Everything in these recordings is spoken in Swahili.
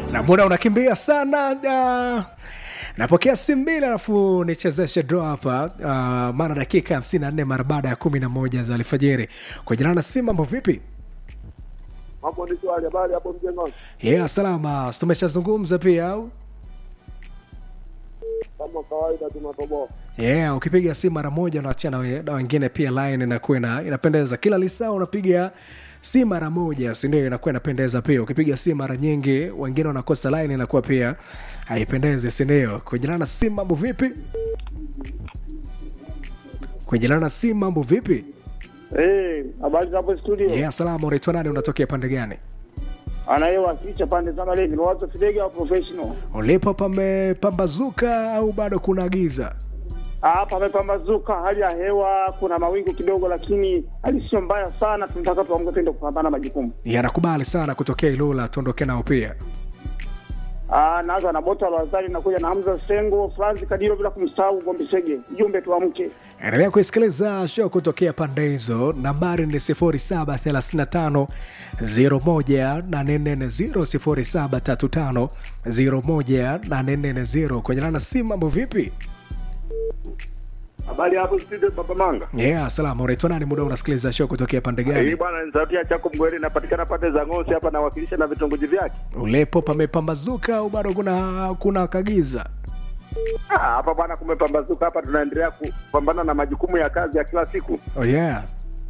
na mbona unakimbia sana uh, napokea simu mbili alafu nichezeshe draw hapa uh, maana dakika hamsini na nne mara baada ya kumi na moja za alfajiri kwa jina na simu mambo vipi Hapo ni swali habari hapo mjengoni. yeah, salama tumeshazungumza pia au Kama kawaida tunatoboa. yeah, ukipiga simu mara moja unaachia na we- na wengine pia line inakuwa ina- inapendeza kila lisaa unapiga si mara moja sindio inakuwa inapendeza pia ukipiga simu mara nyingi wengine wanakosa line inakuwa pia haipendezi sindio kujilana na simu mambo vipi kujilana na simu mambo vipi Eh, habari za hapo studio. yeah, salama unaitwa nani unatokea pande gani Anayewakilisha pande za Malindi ni watu Fidege au professional. ulipo pamepambazuka au bado kuna giza Ah, pamepambazuka, hali ya hewa kuna mawingu kidogo, lakini hali sio mbaya sana. Tunataka tuamke twende kupambana majukumu. yanakubali sana kutokea ilula tuondoke nao pia Ah, naanza na Bota Lazari nakuja na Hamza Sengo, Franzi Kadiro bila kumsahau Gombe Sege. Jumbe tuamke. endelea kuisikiliza show kutokea pande hizo nambari ni 0735 01840 0735 kwenye lana simu mambo vipi Habari hapo studio Baba Manga. yeah, salama unaitwa nani muda unasikiliza show kutokea pande Hii gani bwana ni sauti ya Chako Mgweri inapatikana pande za Ngosi hapa nawakilisha na vitongoji vyake. ulepo pamepambazuka au bado kuna kuna kagiza Ah, hapa bwana kumepambazuka hapa tunaendelea kupambana na majukumu ya kazi ya kila siku. oh, yeah.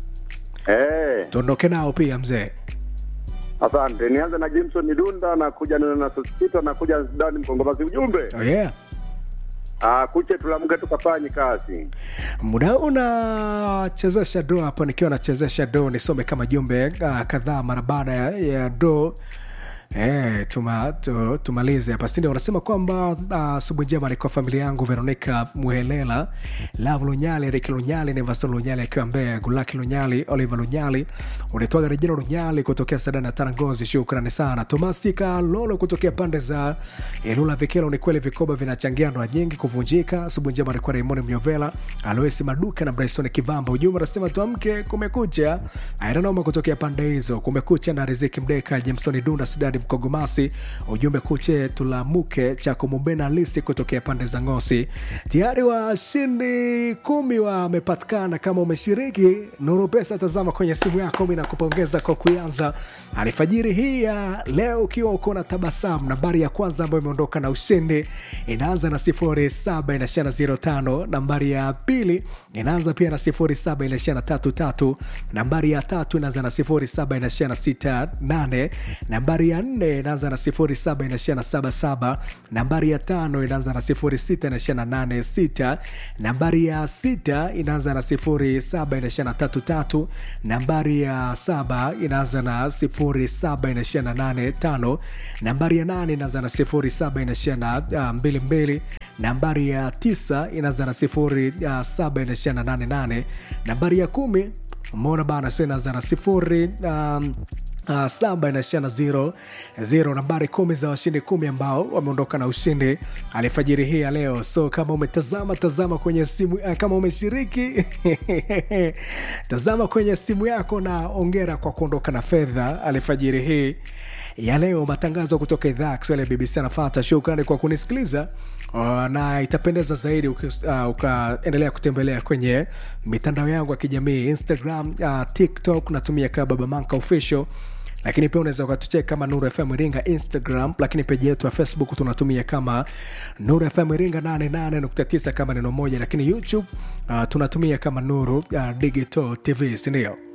Eh, tuondoke nao pia mzee asante. Nianze na Jameson Dunda na kuja na na Sosito na kuja Dani Mkongomazi ujumbe. oh, yeah. Ah, kuche tulamke tukafanye kazi. muda unachezesha do hapa nikiwa nachezesha do nisome kama jumbe uh, kadhaa mara baada ya, ya do Eh, tuma, tu, tumalize hapa sindi wanasema kwamba asubuhi uh, njema ni kwa familia yangu veronica muhelela lav lunyali rik lunyali nevason lunyali akiwa mbea gulaki lunyali oliver lunyali unaitwaga rejina lunyali kutokea sadani ya tarangozi shukrani sana tomasika lolo kutokea pande za ilula vikelo ni kweli vikoba vinachangia ndoa nyingi kuvunjika asubuhi njema ni kwa raimoni myovela aloesi maduka na bryson kivamba ujumbe anasema tuamke kumekucha airanoma kutokea pande hizo kumekucha na riziki mdeka jameson dunda sidadi mkogomasi ujumbe kuche tulamuke cha kumubena lisi kutokea pande za ngosi tayari washindi kumi wamepatikana kama umeshiriki nuru pesa tazama kwenye simu yako mi nakupongeza kwa kuanza alfajiri hii ya leo ukiwa uko na tabasamu nambari ya kwanza ambayo imeondoka na ushindi inaanza na sifuri saba inaishia na ziro tano nambari ya pili inaanza pia na sifuri saba inaishia na tatu tatu nambari ya tatu inaanza na sifuri saba inaishia na sita nane nambari ya nne inaanza na sifuri saba inaishia na saba saba nambari ya tano inaanza na sifuri sita inaishia na nane sita nambari ya sita inaanza na sifuri saba inaishia na tatu tatu nambari ya saba inaanza na sifuri saba inaishia na nane tano nambari ya nane inaanza na sifuri saba inaishia na uh, mbili mbili nambari ya tisa inaanza na sifuri uh, saba inaishia na nane nane nambari ya kumi umeona bana sio inaanza na sifuri um, Uh, saba inaishia na zero zero nambari kumi za washindi kumi ambao wameondoka na ushindi alifajiri hii ya leo so kama umetazama tazama kwenye simu uh, kama umeshiriki tazama kwenye simu yako na ongera kwa kuondoka na fedha alifajiri hii ya leo matangazo kutoka idhaa ya kiswahili ya bbc anafata shukrani kwa kunisikiliza uh, na itapendeza zaidi uki- uh, ukaendelea kutembelea kwenye mitandao yangu ya kijamii instagram uh, tiktok natumia kaa baba manka official lakini pia unaweza ukatuchek kama nuru fm iringa instagram lakini peji yetu ya facebook tunatumia kama nuru fm iringa 88.9 kama neno moja lakini youtube uh, tunatumia kama nuru uh, digital tv sindio